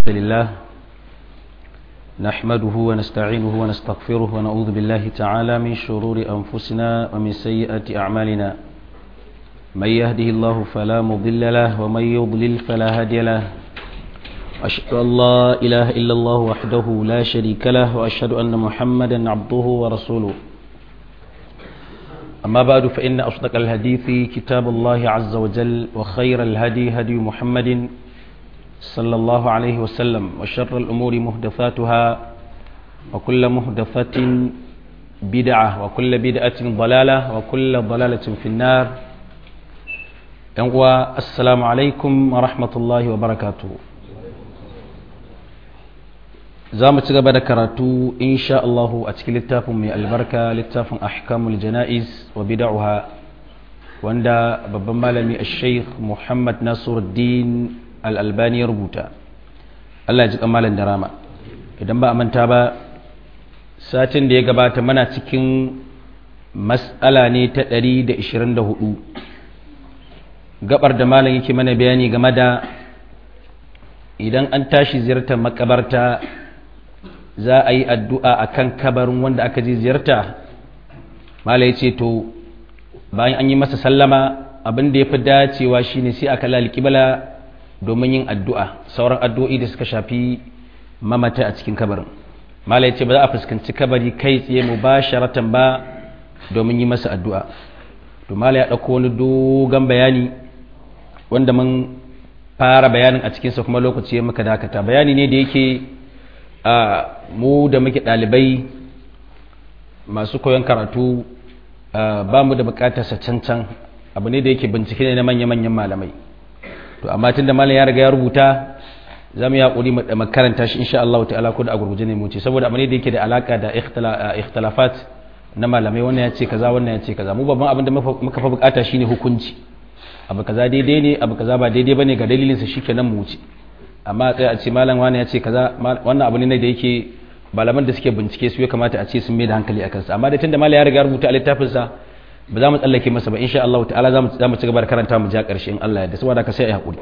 لله نحمده ونستعينه ونستغفره ونعوذ بالله تعالى من شرور أنفسنا ومن سيئات أعمالنا من يهده الله فلا مضل له ومن يضلل فلا هادي له أشهد أن لا إله إلا الله وحده لا شريك له وأشهد أن محمدا عبده ورسوله أما بعد فإن أصدق الحديث كتاب الله عز وجل وخير الهدي هدي محمد صلى الله عليه وسلم وشر الأمور مهدفاتها وكل مهدفة بدعة وكل بدعة ضلالة وكل ضلالة في النار السلام عليكم ورحمة الله وبركاته za mu ci gaba da karatu insha Allahu a cikin littafin mai albarka littafin ahkamul jana'iz wa bid'uha wanda babban malami al-sheikh Muhammad Nasiruddin al-Albani ya rubuta Allah ya ji kamalan da rama idan ba a manta ba satin da ya gabata mana cikin mas'ala ne ta 124 gabar da malam yake mana bayani game da idan an tashi ziyartar makabarta za a yi addu'a a kan kabarin wanda aka ji ziyarta mala ya ce to bayan an yi masa sallama abin da ya fi dacewa shine sai aka lalikibala domin yin addu'a sauran addu'o'i da suka shafi mamata a cikin kabarin mala ya ce ba za a fuskanci kabari kai tsaye mu ba sharatan ba domin yi masa addu'a to mala ya ɗauko wani dogon bayani wanda mun fara bayanin a cikinsa kuma lokaci ya muka dakata bayani ne da yake a mu da muke ɗalibai masu koyon karatu ba mu da bukatarsa cancan abu ne da yake bincike ne na manya-manyan malamai to amma tun da malam ya riga ya rubuta za mu yi haƙuri makaranta shi insha Allah ta'ala ko da a gurguje ne mu ce saboda abu ne da yake da alaka da ikhtilafat na malamai wannan ya ce kaza wannan ya ce kaza mu babban abin da muka fa bukata shine hukunci abu kaza daidai ne abu kaza ba daidai bane ga dalilinsa shikenan mu wuce amma sai a ce malam wani ya ce kaza wannan abu ne da yake malaman da suke bincike su ya kamata a ce sun mai da hankali a kansa amma da tunda malam ya riga rubuta a littafin sa ba za mu tsallake masa ba insha Allah ta'ala za mu ci gaba da karanta mu ja karshe in Allah ya da saboda ka sai ai hakuri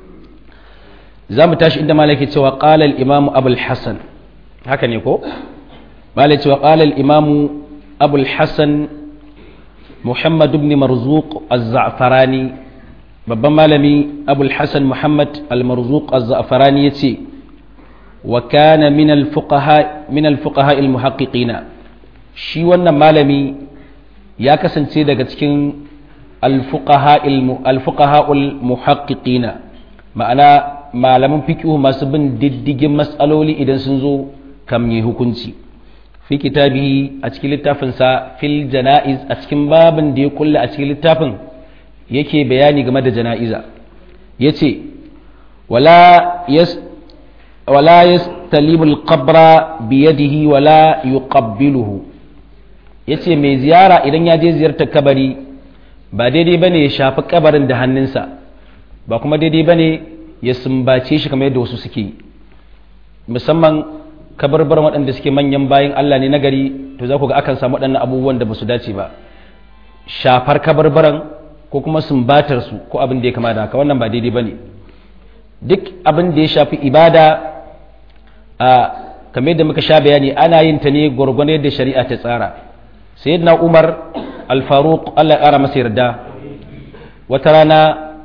za mu tashi inda malam yake cewa qala al-imam abul hasan haka ne ko malam cewa qala al-imam abul hasan muhammad ibn marzuq az-za'farani babban malami abul hassan muhammad al-marzuq az-za'farani yace wa kana min al-fuqaha min al-fuqaha al-muhaqqiqina shi wannan malami ya kasance daga cikin al-fuqaha al-fuqaha al-muhaqqiqina ma'ana malaman fiqh masu bin diddigin mas'aloli idan sun zo kam yi hukunci fi kitabihi a cikin littafinsa fil janaiz a cikin babin da ya kulla a cikin littafin yake bayani game da jana'iza ya ce wala ya talimul qabra biyadihi wala yuqabbiluhu ya ce mai ziyara idan ya je ziyartar kabari ba daidai ba ne ya shafi kabarin da hannunsa ba kuma daidai ba ne ya sumbace shi kamar yadda wasu suke musamman kabarbar waɗanda suke manyan bayan Allah ne nagari to za ku ga akan samu waɗannan abubuwan da ba su dace ba shafar kabarbaran ko kuma sumbatar su ko abin da ya kama da haka wannan ba daidai bane duk abin da ya shafi ibada a kamar yadda muka sha bayani ana yin ta ne gwargwado yadda shari'a ta tsara sayyidina Umar al-Faruq Allah ya kara masa yarda wata rana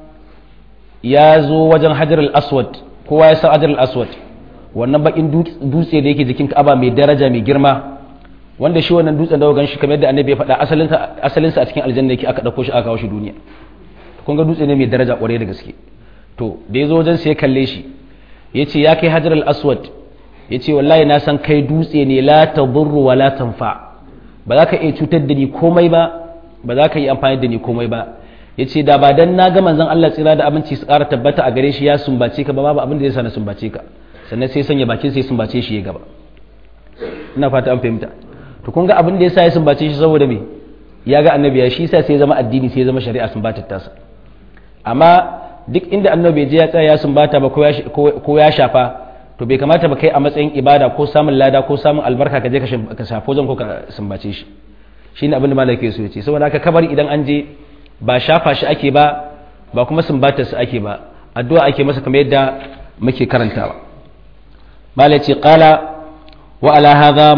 ya zo wajen Hajar al-Aswad kowa ya san Hajar al-Aswad wannan bakin dutse da yake jikin Ka'aba mai daraja mai girma wanda shi wannan dutsen da gan shi kamar yadda annabi ya faɗa asalinsa a cikin aljanna yake aka ɗauko shi aka kawo shi duniya kun ga dutse ne mai daraja ƙwarai da gaske to da ya zo wajen sai ya kalle shi ya ce ya kai hajar al-aswad ya ce wallahi na san kai dutse ne la tadurru wa la tanfa ba za ka iya cutar da ni komai ba ba za ka yi amfani da ni komai ba ya ce da ba dan na ga manzon Allah tsira da abinci su ƙara tabbata a gare shi ya sumbace ka ba babu abin da zai sa na sumbace ka sannan sai sanya bakin sai sumbace shi ya gaba ina fata an fahimta to kun ga abin da yasa ya sumbace shi saboda me ya ga annabi ya shi sa sai zama addini sai zama shari'a sumbatar tasa amma duk inda annabi je ya tsaya ya sumbata ba ko ya shafa to bai kamata ba kai a matsayin ibada ko samun lada ko samun albarka ka je ka shafa wajen ko ka sumbace shi shine abin da malaka so ya ce saboda haka kabari idan an je ba shafa shi ake ba ba kuma sumbatar su ake ba addu'a ake masa kamar yadda muke karantawa malaci qala wa ala hadha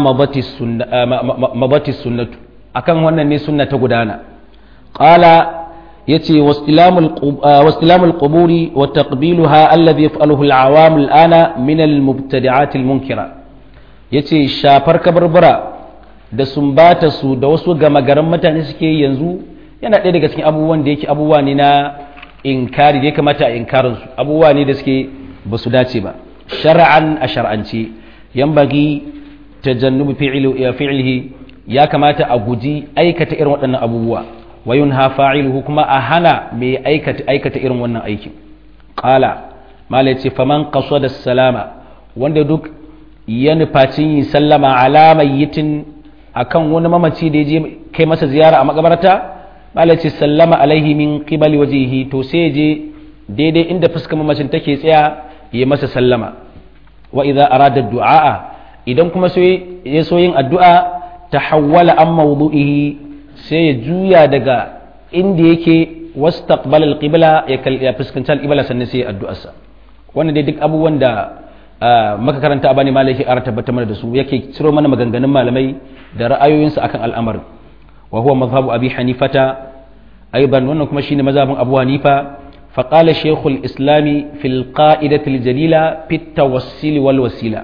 mabati sunnatu akan wannan ne sunna ta gudana qala yace wastilamul quburi wa taqbiluha alladhi yaf'aluhu al-awam al-ana min al-mubtadi'at al-munkira yace shafar kabarbara da sumbata su da wasu gama garin mutane suke yanzu yana ɗaya daga cikin abubuwan da yake abubuwa ne na inkari da ya kamata a inkarin su abubuwa ne da suke ba su dace ba shar'an a shar'ance yambagi tajannubu fi'lihi ya kamata a guji aikata irin waɗannan abubuwa wayun ha fa'iluhu kuma a hana mai aikata aikata irin wannan aikin qala mala yace faman qasada salama wanda duk ya nufacin yin sallama ala mayyitin akan wani mamaci da je kai masa ziyara a makabarta mala yace sallama alaihi min qibali wajhihi to sai je daidai inda fuskar mamacin take tsaya ya masa sallama wa idza arada du'a idan kuma sai ya so yin addu'a tahawwala an mawdu'ihi sai ya juya daga inda yake wastaqbal al-qibla ya fuskanci al-qibla sannan sai ya addu'arsa wannan dai duk abubuwan da maka karanta a bani malai yake ƙara tabbatar mana da su yake ciro mana maganganun malamai da ra'ayoyinsu akan al'amarin wa huwa mazhabu abi hanifata aiban wannan kuma shine mazhabin abu hanifa فقال شيخ الإسلام في القائدة الجليلة في التوسل والوسيلة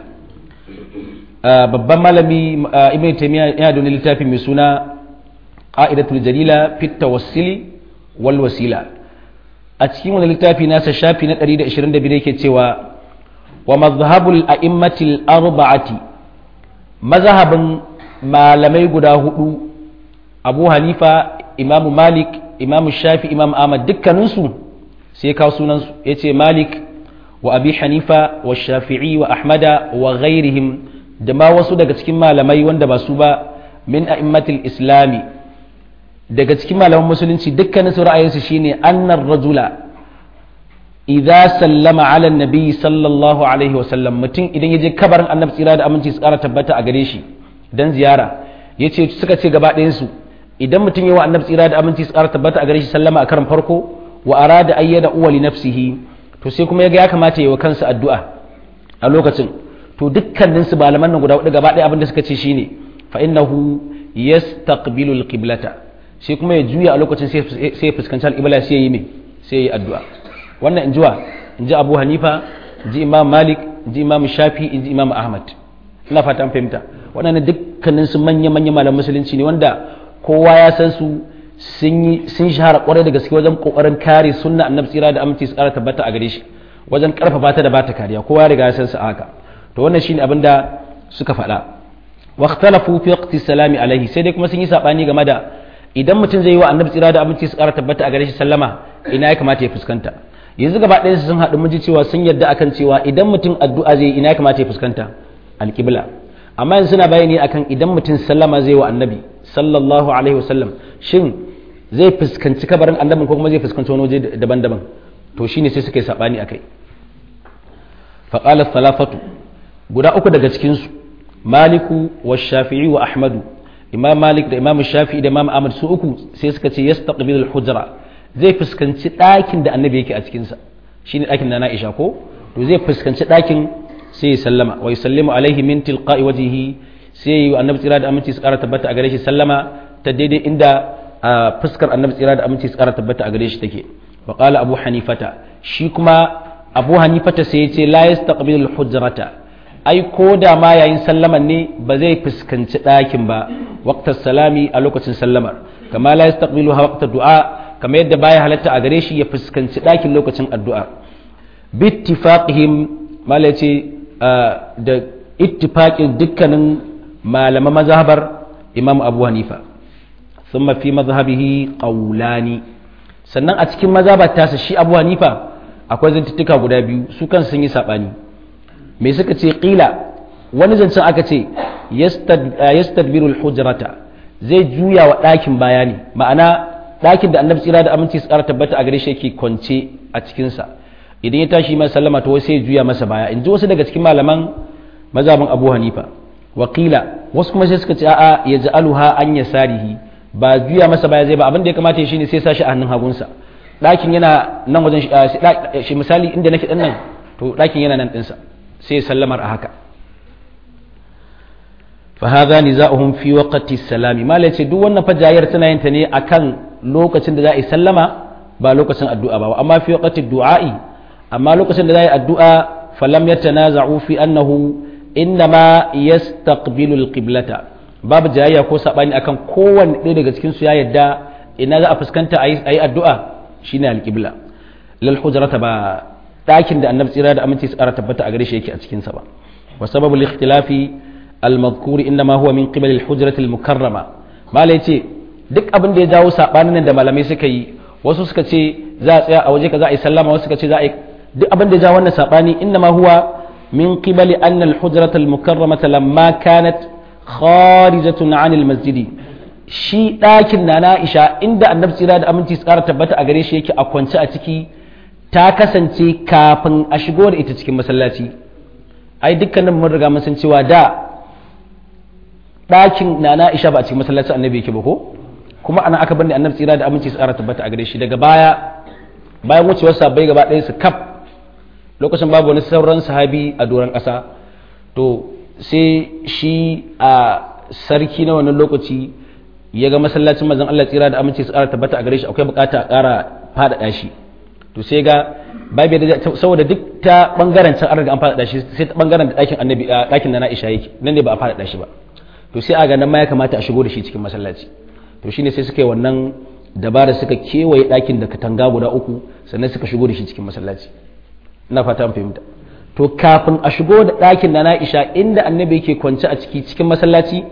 babban malami ibn taymiya yana da littafi mai suna qa'idatul jalila fi tawassuli wal wasila a cikin wani littafi nasa shafi na 122 yake cewa wa madhhabul a'immatil arba'ati mazhabin malamai guda hudu abu hanifa imam malik imam shafi imam ahmad dukkaninsu sai kawo sunansu yace malik wa abi hanifa wa shafi'i wa ahmada wa ghairihim da ma wasu daga cikin malamai wanda ba su ba min a'immatil islami daga cikin malaman musulunci dukkanin su ra'ayinsu shine annar rajula idza sallama ala nabi sallallahu alaihi wa sallam mutum idan yaje kabarin annabi tsira da aminci su kara tabbata a gare shi dan ziyara yace suka ce gaba ɗayan su idan mutum yawa annabi tsira da aminci su kara tabbata a gare shi sallama a karan farko wa arada ayyada uwa li nafsihi to sai kuma yaga ya kamata yayi wa kansa addu'a a lokacin to dukkanin su malaman nan guda hudu gaba ɗaya abin da suka ce shine fa innahu yastaqbilu alqiblata sai kuma ya juya a lokacin sai ya fuskanci alqibla sai ya yi me sai ya yi addu'a wannan in jiwa in ji Abu Hanifa in ji Imam Malik in ji Imam Shafi in ji Imam Ahmad ina fata an fahimta waɗannan dukkanin su manya manya malaman musulunci ne wanda kowa ya san su sun yi sun shahara kwarai da gaske wajen kokarin kare sunna annabi tsira da aminci su kara tabbata a gare shi wajen karfafa ta da bata kariya kowa ya riga ya san su haka to wannan shine abin da suka faɗa wa ikhtalafu fi waqti salami alaihi sai dai kuma sun yi sabani game da idan mutum zai yi wa annabi tsira da aminci su kara tabbata a gare shi sallama ina ya kamata ya fuskanta yanzu gaba ɗayan sun haɗu mun ji cewa sun yarda akan cewa idan mutum addu'a zai ina ya kamata ya fuskanta alqibla amma yanzu suna bayani akan idan mutum sallama zai wa annabi sallallahu alaihi wasallam shin zai fuskanci kabarin annabin ko kuma zai fuskanci wani waje daban-daban to shine sai suka yi sabani akai faqala thalathatu guda uku daga cikin su maliku wa shafi'i wa ahmadu imam malik da imam shafi'i da imam ahmad su uku sai suka ce yastaqbilu al-hujra zai fuskanci ɗakin da annabi yake a cikin sa shine ɗakin da na Aisha ko to zai fuskanci ɗakin sai ya sallama wa yusallimu alaihi min tilqa'i wajhihi sai yi annabi tsira da aminci su ƙara tabbata a gare shi sallama ta daidai inda a fuskar annabi tsira da aminci su ƙara tabbata a gare shi take wa qala abu hanifata shi kuma abu hanifata sai ya ce la yastaqbilu al-hujrata ai ko da ma yayin sallaman ne ba zai fuskanci ɗakin ba waqtas salami a lokacin sallamar kama la yastaqbilu waqta du'a kama yadda baya halatta a gare shi ya fuskanci ɗakin lokacin addu'a bittifaqihim mala ce da ittifaqin dukkanin malaman mazhabar imam abu hanifa sun mafi mazhabihi ƙaulani sannan a cikin mazhabar tasa shi abu hanifa akwai zantuttuka guda biyu su kan sun yi saɓani me suka ce ƙila wani zancen aka ce yastadbirul hujrata zai juya wa ɗakin baya ne ma'ana ɗakin da annabi tsira da aminci su ƙara tabbata a gare shi yake kwance a cikinsa idan ya tashi mai sallama to sai ya juya masa baya in ji wasu daga cikin malaman mazhabin abu hanifa wakila wasu kuma sai suka ce a'a ya ja'aluha an yasarihi ba juya masa baya zai ba abin da ya kamata shi ne sai sashi a hannun hagunsa ɗakin yana nan wajen shi misali inda nake ɗan nan to ɗakin yana nan ɗinsa sai ya sallamar a haka fa hadha niza'uhum fi waqti salami mala ce duk wannan fa jayyar tana yin ta ne akan lokacin da za a yi sallama ba lokacin addu'a ba amma fi waqti du'a'i amma lokacin da za a yi addu'a falam yatanaza'u fi annahu innama yastaqbilu alqiblata babu jayayya ko sabani akan kowanne ɗaya daga cikin su ya yadda ina za a fuskanta a yi addu'a shine alqibla lal hujrata ba ɗakin da annabi tsira da aminci tsara tabbata a gare shi yake a cikin sa ba wa sababu al-ikhtilafi al-madhkur inma huwa min qibal al-hujrati al-mukarrama mala yace duk abin da ya jawo sabanin nan da malamai suka yi wasu suka ce za a tsaya a waje kaza a yi sallama wasu suka ce za a yi duk abin da ya jawo wannan sabani inma huwa min qibali anna al-hujrata al-mukarramata lamma kanat kharijatun 'an al-masjid shi ɗakin na Aisha inda annabi tsira da aminci tsara tabbata a gare shi yake a kwance a ciki ta kasance kafin a shigo da ita cikin masallaci ai dukkanin mun riga mun san cewa da ɗakin na Aisha ba a cikin masallacin annabi yake ba ko kuma ana aka bani annabi tsira da aminci tsara tabbata a gare shi daga baya bayan wucewar sabai gaba ɗaya su kaf lokacin babu wani sauran sahabi a doron ƙasa to sai shi a sarki na wannan lokaci ya ga masallacin mazan Allah tsira da aminci tsara tabbata a gare shi akwai bukata a ƙara faɗaɗa shi to sai ga babu da saboda duk ta bangaren can an riga an faɗaɗa shi sai ta bangaren da ɗakin annabi ɗakin da na Aisha yake nan ne ba a faɗaɗa shi ba to sai a ga nan ma ya kamata a shigo da shi cikin masallaci to shine sai suka yi wannan dabara suka kewaye ɗakin da katanga guda uku sannan suka shigo da shi cikin masallaci ina fata an fahimta to kafin a shigo da ɗakin da na Aisha inda annabi yake kwance a ciki cikin masallaci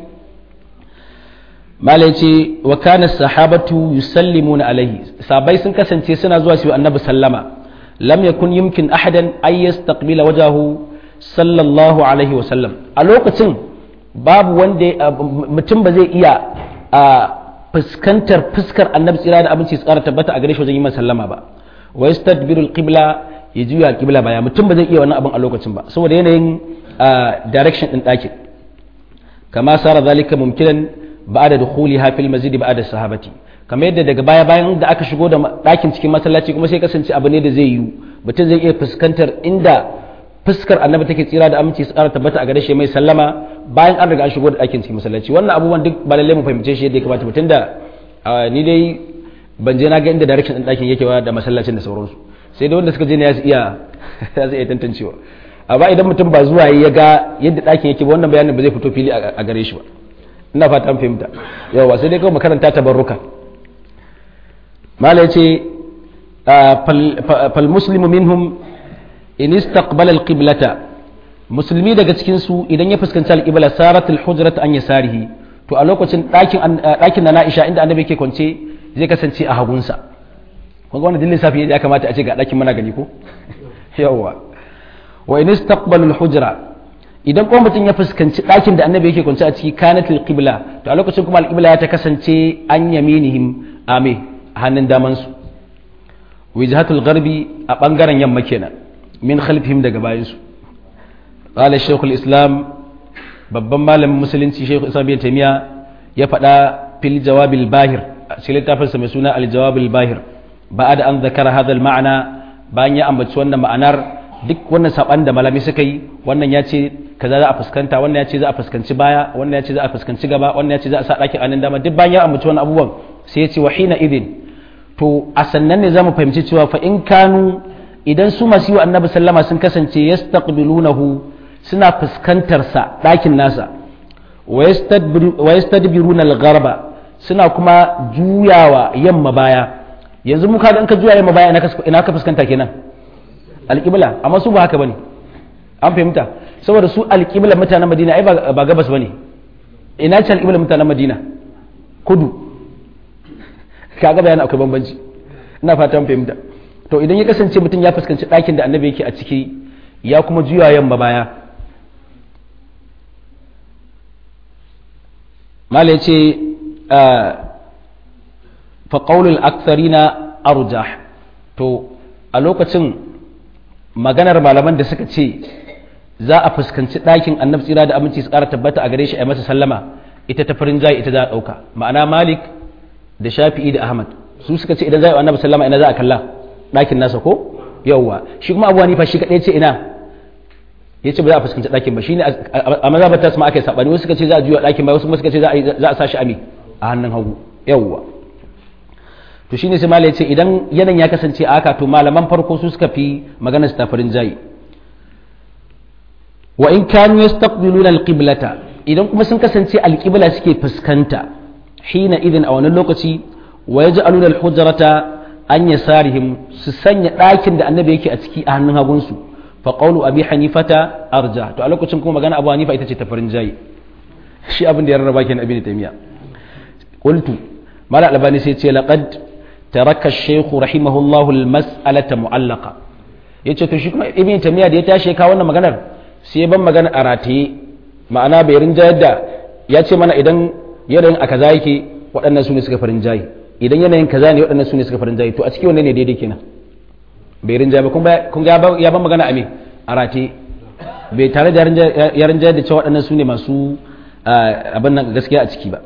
malai ce wa kana sahabatu yusallimuna alaihi sabai sun kasance suna zuwa su annabi sallama lam yakun yumkin ahadan ay yastaqbila wajahu sallallahu alaihi wa sallam a lokacin babu wanda mutum ba zai iya a fuskantar fuskar annabi tsira da abinci tsara tabbata a gare shi wajen yi sallama ba wa yastadbiru alqibla ya juya alqibla baya mutum ba zai iya wannan abin a lokacin ba saboda yanayin direction din ɗakin kama sara zalika mumkinan ba'da dukhuliha fil masjid ba'da sahabati kamar yadda daga baya bayan da aka shigo da ɗakin cikin masallaci kuma sai kasance abu ne da zai yi mutum zai iya fuskantar inda fuskar annabi take tsira da aminci su ƙara tabbata a gare shi mai sallama bayan an riga an shigo da ɗakin cikin masallaci wannan abubuwan duk ba lallai mu fahimce shi yadda ya kamata mutum da ni dai ban je na ga inda direction ɗin ɗakin yake da masallacin da sauransu sai da wanda suka je ne ya su iya ya su iya tantancewa amma idan mutum ba zuwa ya ga yadda ɗakin yake ba wannan bayanin ba zai fito fili a gare shi ba ina fata an fahimta yawa sai dai kawai makaranta tabarruka mala ya ce fal muslimu minhum in istaqbala alqiblata musulmi daga cikin su idan ya fuskanci alqibla sarat alhujrat an yasarihi to a lokacin dakin dakin na Aisha inda annabi yake kwance zai kasance a hagunsa kun ga wannan dillin safi ya kamata a ce ga dakin mana gani ko yawa wa in istaqbala alhujra idan kuma mutum ya fuskanci dakin da annabi yake kwance a ciki kanat alqibla to a lokacin kuma alqibla ya ta kasance an yaminihim ame a hannun daman su wijhatul gharbi a bangaren yamma kenan min khalfihim daga bayansu qala shaykhul islam babban malamin musulunci shaykh islam bin taymiya ya faɗa fil jawabil bahir a cikin littafinsa mai suna al jawabil bahir ba'ada an zakara hadha al ma'ana bayan ya ambaci wannan ma'anar duk wannan saban da malami suka yi wannan ya ce kaza za a fuskanta wannan ya ce za a fuskanci baya wannan ya ce za a fuskanci gaba wannan ya ce za a sa ɗakin anan dama duk bayan ya ambaci wannan abubuwan sai ya ce wa hina idin to a sannan ne za mu fahimci cewa fa in kanu idan su masu yi annabi sallama sun kasance yastaqbilunahu suna fuskantar sa ɗakin nasa wa yastadbiruna al-gharba suna kuma juyawa yamma baya yanzu mu kaga in ka juya yamma baya ina ka fuskanta kenan alƙibla amma su ba haka bane an fahimta saboda su alƙibla mutanen madina ai ba gabas bane ina ce alƙibla mutanen madina kudu kaga bayan akwai bambanci ina fatan fahimta to idan ya kasance mutum ya fuskanci ɗakin da annabi yake a ciki ya kuma juya yamma baya mala ya ce faƙaulul aksarina arjah to a lokacin maganar malaman da suka ce za a fuskanci ɗakin annabi tsira da aminci su ƙara tabbata a gare shi a masa sallama ita ta farin jayi ita za a ɗauka ma'ana malik da shafi'i da ahmad su suka ce idan za a yi annabi sallama ina za a kalla ɗakin nasa ko yawwa shi kuma abu hanifa shi kaɗai ce ina ya ce ba za a fuskanci ɗakin ba shine a mazhabar ta sama aka yi sabani wasu suka ce za a juya ɗakin ba wasu suka ce za a sa shi a me a hannun hagu yawwa to shine sai malai ce idan yanan ya kasance a haka to malaman farko su suka fi maganar ta farin jayi wa in kanu yastaqbiluna alqiblata idan kuma sun kasance alqibla suke fuskanta hina idin a wannan lokaci wa yaj'aluna alhujrata an yasarihim su sanya ɗakin da annabi yake a ciki a hannun hagunsu fa qawlu abi hanifata arja to a lokacin kuma magana abu hanifa ita ce ta farin jayi shi abin da ya rarraba kenan ibn taymiya qultu mala albani sai ce laqad taraka ash-shaykh rahimahullahu al-mas'alata mu'allaqa yace to shi kuma ibn taymiya da ya tashi ka wannan maganar sai ban magana a rataye ma'ana bai rinjayar da ya ce mana idan yanayin a kaza yake waɗannan su ne suka farin jayi idan yanayin kaza ne waɗannan su ne suka farin jayi to a cikin wannan ne daidai kenan bai rinjaya ba kun ga ya ban magana a me a rataye bai tare da ya rinjayar da cewa waɗannan su ne masu abin nan gaskiya a ciki ba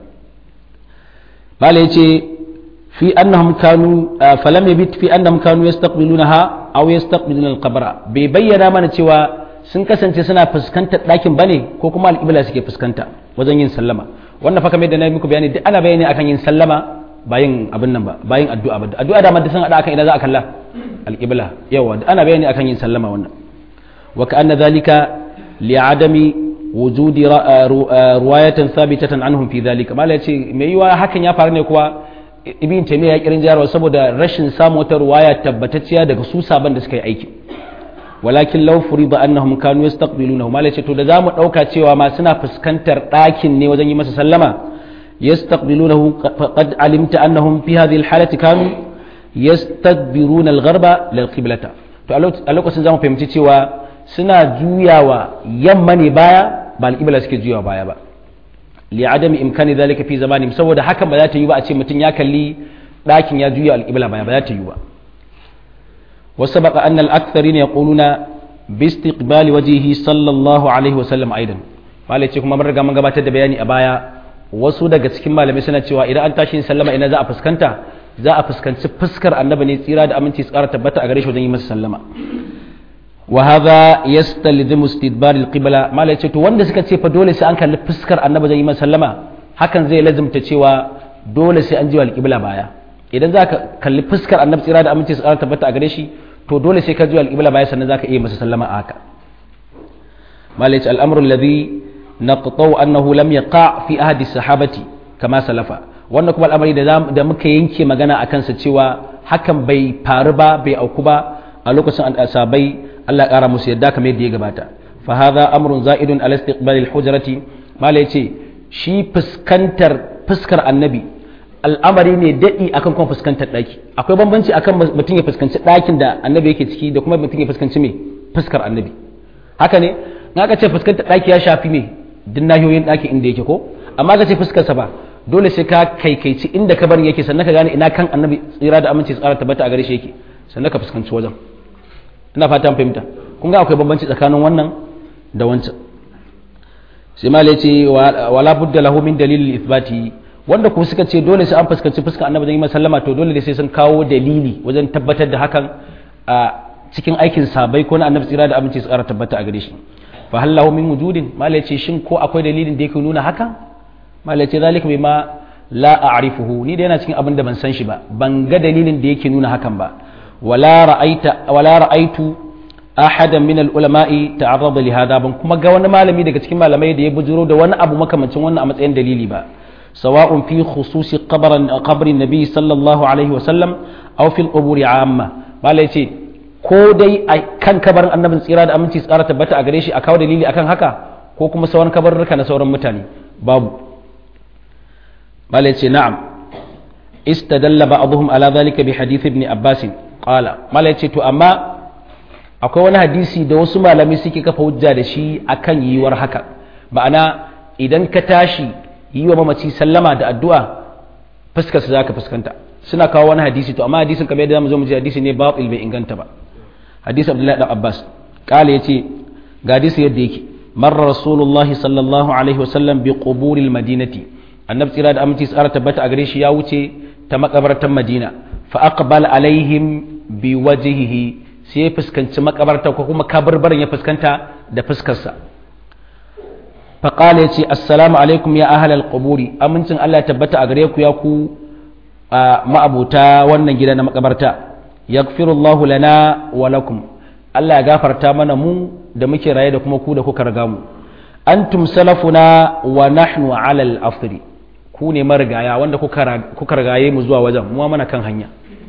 bala ya ce fi annahum kanu falam yabit fi annahum kanu yastaqbilunaha aw yastaqbiluna al-qabra bai bayyana mana cewa sun kasance suna fuskantar ɗakin bane ko kuma al'ibla suke fuskanta wajen yin sallama wannan fa kamar da na muku bayani duk ana bayani akan yin sallama bayin abin nan ba bayin addu'a ba addu'a da madda sun hada akan idan za a kalla al'ibla yawa ana bayani akan yin sallama wannan wa ka'anna dhalika li'adami wujudi ruwayatan thabitatan anhum fi dhalika mala yace me yiwa hakan ya faru ne kuwa ibn taymiya ya kirin jarwa saboda rashin samu wata ruwaya tabbatacciya daga su saban da suka yi aiki walakin law furida annahum kanu yastaqbilunahu mala yace to da zamu dauka cewa ma suna fuskantar ɗakin ne wajen yi masa sallama yastaqbilunahu faqad alimta annahum fi hadhihi alhalati kanu yastadbiruna algharba lil qiblata to a lokacin zamu fahimci cewa suna juyawa yamma ne baya ba alƙibla suke juyawa baya ba li adami imkani zalika fi zamani saboda hakan ba za ta yi ba a ce mutum ya kalli ɗakin ya juya alƙibla baya ba za ta yi ba wasu baka an al'akthari ne ya ƙuluna bistiqbali wajihi sallallahu alaihi wasallam aidan malai ce kuma mun riga mun gabatar da bayani a baya wasu daga cikin malamai suna cewa idan an tashi sallama ina za a fuskanta za a fuskanci fuskar annabi ne tsira da aminci tsara tabbata a gare shi wajen yi masa sallama وهذا يستلزم استدبار القبلة ما لا to wanda suka ce fa dole sai an kalli fuskar annabi zai yi masa sallama hakan zai lazimta cewa dole sai an ji alqibla baya idan za ka kalli fuskar annabi tsira da aminci su tabbata a gare shi to dole sai ka ji alqibla baya sannan za ka iya masa sallama a haka ما لا الامر الذي نقطع انه لم يقع في احد الصحابه كما سلف wannan kuma al'amari da muka yanke magana a kansa cewa hakan bai faru ba bai auku ba a lokacin asabai Allah ƙara musu yadda kamar yadda ya gabata fa hadha amrun za'idun ala istiqbal al-hujrati mala yace shi fuskantar fuskar annabi al'amari ne dadi akan kuma fuskantar daki akwai bambanci akan mutum ya fuskanci dakin da annabi yake ciki da kuma mutum ya fuskanci me fuskar annabi haka ne in aka ce fuskantar daki ya shafi me duk nahiyoyin daki inda yake ko amma ka ce fuskar sa ba dole sai ka kaikaici inda ka bari yake sannan ka gane ina kan annabi tsira da aminci tsara tabbata a gare shi yake sannan ka fuskanci wajen ina fatan fahimta kun ga akwai bambanci tsakanin wannan da wancan sai ma ce wala budda lahu min dalilil ithbati wanda kuma suka ce dole sai an fuskanci fuskar annabi zan yi sallama to dole sai sun kawo dalili wajen tabbatar da hakan a cikin aikin sabai ko na annabi tsira da aminci tsara tabbata a gare shi fa hal lahu min wujudin ma ce shin ko akwai dalilin da yake nuna haka ma ce zalika bima la a'rifuhu ni da yana cikin abin da ban san shi ba ban ga dalilin da yake nuna hakan ba ولا رأيت ولا رأيت أحدا من العلماء تعرض لهذا ban kuma ga wani malami daga cikin malamai da ya bujuro da wani abu makamancin wannan a matsayin dalili ba sawa'un fi khususi qabran qabrin nabi sallallahu alaihi wasallam aw fil quburi amma malai ce ko dai a kan kabarin annabin tsira da aminci tsara tabbata a gare shi a kawo dalili akan haka ko kuma sauran kabarurruka na sauran mutane babu malai ce na'am istadalla ba'dhum ala dhalika bi hadith ibn abbas qala malai ce to amma akwai wani hadisi da wasu malamai suke kafa hujja da shi akan yiwuwar haka ma'ana idan ka tashi yi wa mamaci sallama da addu'a fuskarsa za ka fuskanta suna kawo wani hadisi to amma hadisin kamar yadda zamu zo mu ji hadisi ne batil bai inganta ba hadisi abdullahi dan abbas kala yace ga hadisi yadda yake marra rasulullah sallallahu alaihi wasallam bi quburil madinati annabi tsira da aminci tsara tabbata a gare shi ya wuce ta makabartan madina fa aqbal alaihim bi wajhihi sai ya fuskanci makabarta ko kuma kabarbarin ya fuskanta da fuskarsa faƙala ya ce assalamu alaikum ya ahalal ƙuburi amincin Allah ya tabbata a gare ku ya ku ma'abuta wannan gida na makabarta yaghfirullahu lana wa lakum Allah ya gafarta mana mu da muke raye da kuma ku da kuka riga mu antum salafuna wa nahnu ala al-afri ku ne marigaya wanda kuka rigaye mu zuwa wajen mu mana kan hanya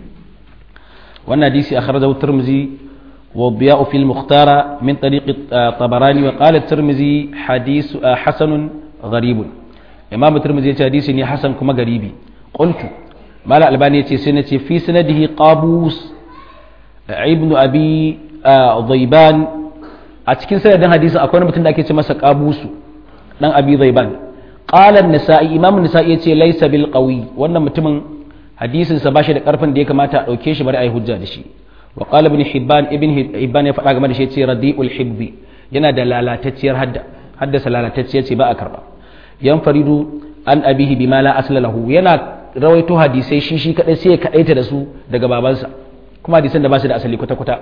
wannan hadisi akhrajahu tirmizi wa diya'u fil mukhtara min tariq tabarani wa qala tirmizi hadith hasan gharib imam tirmizi ya ce hadisi ne hasan kuma garibi qultu mala albani ya ce sai na ce fi sanadihi qabus ibn abi dhaiban a cikin sanadin hadisin akwai wani mutum da ake ce masa qabusu dan abi dhaiban qala an-nasa'i imam an-nasa'i yace laysa bil qawi wannan mutumin hadisin sa bashi da karfin da ya kamata a dauke shi bari ai hujja da shi wa qala ibn hibban ibn hibban ya faɗa game da shi yace radiul hibbi yana da lalatacciyar hadda haddasa lalatacciya ce ba a karba yan faridu an abihi bima la asla lahu yana rawaito hadisai shi shi kadai sai ya kadaita da su daga babansa kuma hadisan da ba su da asali kwata kwata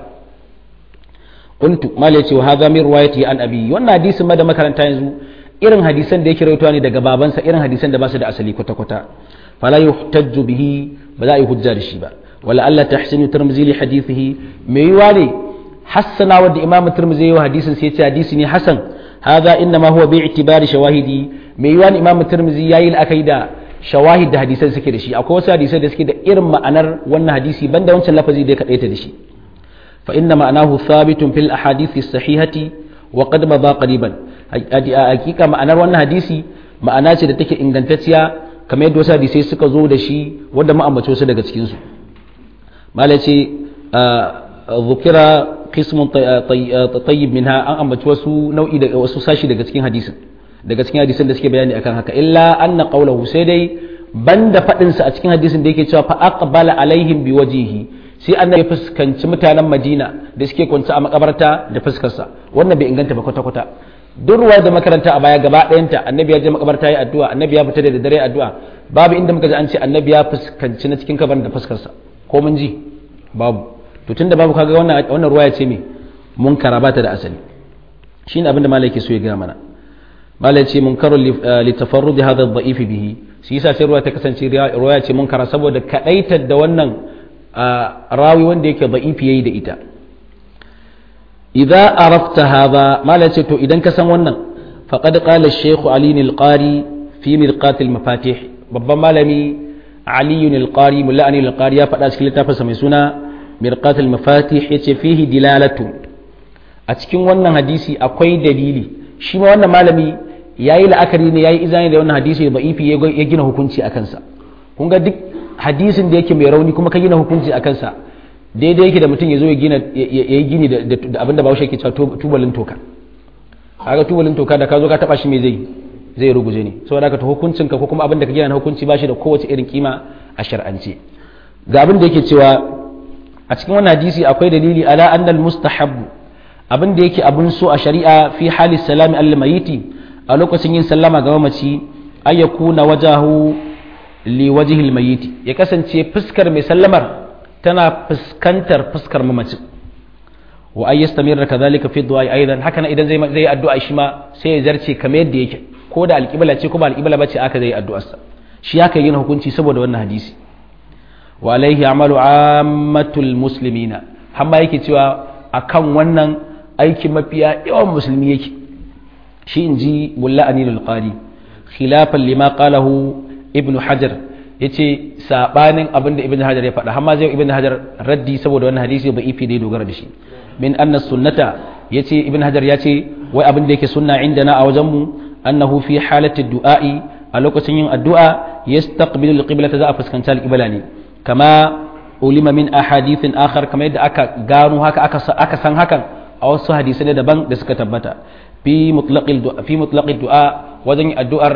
qultu mal yace wa hadha min riwayati an abi wannan hadisin ma da makaranta yanzu irin hadisan da yake rawaitowa ne daga babansa irin hadisan da ba su da asali kwata kwata fala yuhtajju bihi ba za a yi hujja da shi ba wala alla tahsinu tirmidhi li hadithihi me yiwa ne hassana wadda imam tirmidhi yayi hadisin sai ya ce hadisi ne hasan hadha inma huwa bi i'tibari shawahidi me yiwa ne imam tirmidhi yayi la'akai da shawahid da hadisan suke da shi akwai wasu hadisai da suke da irin ma'anar wannan hadisi banda wancan lafazi da ya kadaita da shi fa inna ma'anahu thabitun fil ahadith sahihati wa qad madha qariban hakika ma'anar wannan hadisi ma'ana ce da take ingantacciya kamar yadda wasu hadisai suka zo da shi wanda mu ambace wasu daga cikin su mala ce zukira qismun tayyib minha an ambaci wasu nau'i da wasu sashi daga cikin hadisin daga cikin hadisin da suke bayani akan haka illa anna qawluhu sai dai banda fadin sa a cikin hadisin da yake cewa fa aqbala alaihim biwajhihi sai annabi ya fuskanci mutanen Madina da suke kwance a makabarta da fuskar sa wannan bai inganta ba kwata kwata duk ruwa da makaranta a baya gaba ɗayanta annabi ya je makabarta yi addu'a annabi ya fita da dare addu'a babu inda muka ji an ce annabi ya fuskanci na cikin kabarin da fuskar sa ko mun ji babu to tunda babu kaga wannan wannan ruwa ya ce me munkara ba ta da asali shine abin da malai ke so ya gaya mana malai ce munkarun li tafarrud hadha ad-da'if bihi shi yasa sai ruwa ta kasance ruwa ce munkara saboda kadaitar da wannan rawi wanda yake da'ifi yayi da ita idza arafta hadha malai ce to idan ka san wannan faqad qala ash-shaykh ali al-qari fi mirqat al-mafatih babban malami ali al-qari mulla ali al-qari ya faɗa cikin littafinsa mai suna mirqat al-mafatih yace fihi dilalatu a cikin wannan hadisi akwai dalili shi ma wannan malami yayi la'akari ne yayi izani da wannan hadisi da ifi ya gina hukunci a kansa kun ga duk hadisin da yake mai rauni kuma ka gina hukunci a kansa daidai yake da mutum ya zo ya gina ya yi gini da abin da bahaushe ke cewa tubalin toka kaga tubalin toka da ka zo ka taba shi me zai zai ruguje ne saboda haka to hukuncin ka ko kuma abin da ka gina na hukunci ba shi da kowace irin kima a shar'ance ga abin da yake cewa a cikin wannan hadisi akwai dalili ala annal mustahabbu abin da yake abin so a shari'a fi hali salami al mayiti a lokacin yin sallama ga mamaci ay yakuna wajahu li wajhil mayiti ya kasance fuskar mai sallamar tana fuskantar fuskar mamaci wa ay yastamirra kadhalika fi du'a aidan haka idan zai zai addu'a shi ma sai ya zarce kamar yadda yake ko da alqibla ce ko ba alqibla bace aka zai addu'arsa shi haka yin hukunci saboda wannan hadisi wa alaihi amalu ammatul muslimina hamma yake cewa akan wannan aiki mafiya yawan musulmi yake shi in ji mulla anilul qari khilafan lima qalahu ibnu hajar yace sabanin abin da ibnu hajar ya faɗa hamma zai ibnu hajar raddi saboda wannan hadisi ba ifi da dogara da shi min anna sunnata yace ibnu hajar yace wai abin da yake sunna indana a wajen mu annahu fi halati du'a'i a lokacin yin addu'a yastaqbilu al-qiblata za a fuskanci al-qibla ne kama ulima min ahadithin akhar kamar yadda aka gano haka aka san hakan a wasu hadisai da daban da suka tabbata fi mutlaqil du'a fi mutlaqil du'a wajen addu'ar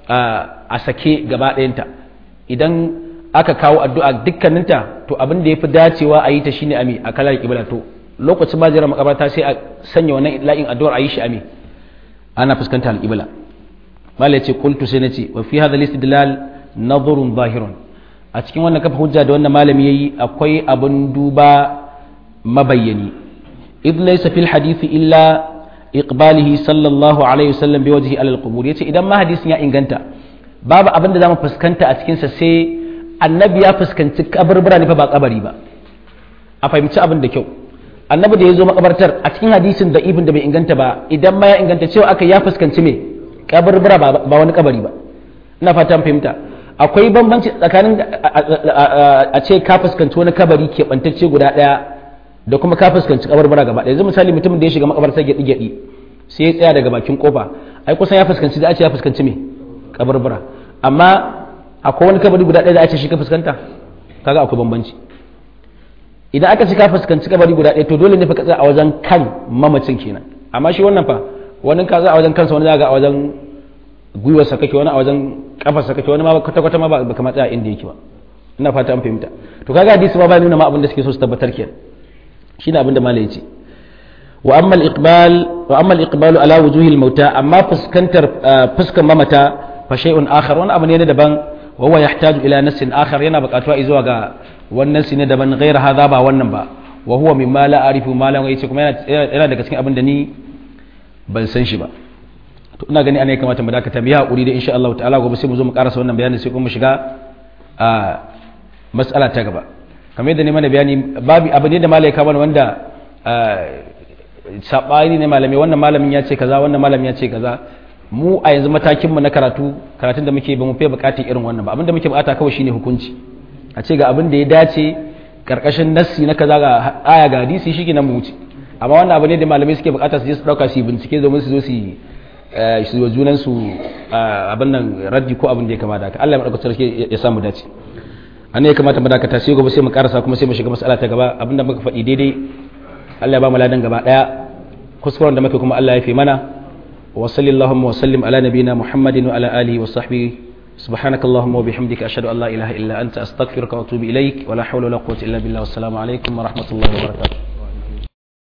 a sake gaba ɗayanta idan aka kawo addu'a dukkaninta to abin da yafi dacewa a yi ta shine ami a kalar kibla to lokacin ba jira makabarta sai a sanya wannan la'in addu'ar a yi shi ami ana fuskanta al-qibla malai ce qultu sai nace wa fi hadha al-istidlal nadhrun zahirun a cikin wannan kafa hujja da wannan malami yayi akwai abin duba mabayyani idh laysa fil hadisi illa iqbalihi sallallahu alaihi wasallam bi wajhi alal qubur yace idan ma hadisin ya inganta babu abin da zamu fuskanta a cikin sa sai annabi ya fuskanci kaburbura ne fa ba kabari ba a fahimci abin da kyau annabi da ya zo makabartar a cikin hadisin da ibn da bai inganta ba idan ma ya inganta cewa aka ya fuskanci me kaburbura ba wani kabari ba ina fatan fahimta akwai bambanci tsakanin a ce ka fuskanci wani kabari keɓantacce guda ɗaya da kuma ka fuskanci kabarbara gaba ɗaya yanzu misali mutumin da ya shiga makabarta gyaɗi gyaɗi sai ya tsaya daga bakin kofa ai kusan ya fuskanci da a ce ya fuskanci me kabarbara amma akwai wani kabari guda ɗaya da a ce shi ka fuskanta kaga akwai bambanci idan aka ce ka fuskanci kabari guda ɗaya to dole ne fa ka tsaya a wajen kan mamacin kenan amma shi wannan fa wani ka tsaya a wajen kansa wani zaga a wajen gwiwarsa kake wani a wajen kafarsa kake wani ma kwata kwata ma ba kamar tsaya inda yake ba ina fata an fahimta to kaga hadisi ma ba nuna ma abin da suke so su tabbatar kenan shine abin da malai yace wa amma al-iqbal wa amma al-iqbalu ala wujuhi al-mauta amma fuskantar fuskan mamata fa shay'un akhar wani abu ne daban wa huwa yahtaju ila nassin akhar yana buƙatuwa zuwa ga wannan ne daban ghayr hadha ba wannan ba wa huwa mimma la arifu ma la yace kuma yana daga cikin abin da ni ban san shi ba to ina gani ana ya kamata mu dakata mu yi hakuri da insha Allah ta'ala gobe sai mu zo mu karasa wannan bayanin sai kuma mu shiga a mas'ala ta gaba kamar yadda ne mana bayani babu abu ne da malai ka mana wanda sabani ne malami wannan malamin ya ce kaza wannan malamin ya ce kaza mu a yanzu matakin mu na karatu karatun da muke ba mu fiye bukatar irin wannan ba abinda muke bukata kawai shine hukunci a ce ga abin da ya dace karkashin nassi na kaza ga aya ga hadisi shi nan mu wuce amma wannan abu ne da malamai suke bukata su je su dauka su bincike domin su zo su su wa junan su abin nan raddi ko abin da ya kamata haka Allah ya madaukakin sarki ya samu dace an ya kamata mu dakata sai gobe sai mu karasa kuma sai mu shiga mas'ala ta gaba abinda muka faɗi daidai Allah ya ba mu ladan gaba daya kuskuren da muke kuma Allah ya fi mana wa sallallahu wa sallim ala nabiyina muhammadin wa ala alihi wa sahbihi سبحانك اللهم وبحمدك أشهد أن لا إله إلا أنت أستغفرك وأتوب إليك ولا حول ولا قوة إلا بالله والسلام عليكم ورحمة الله وبركاته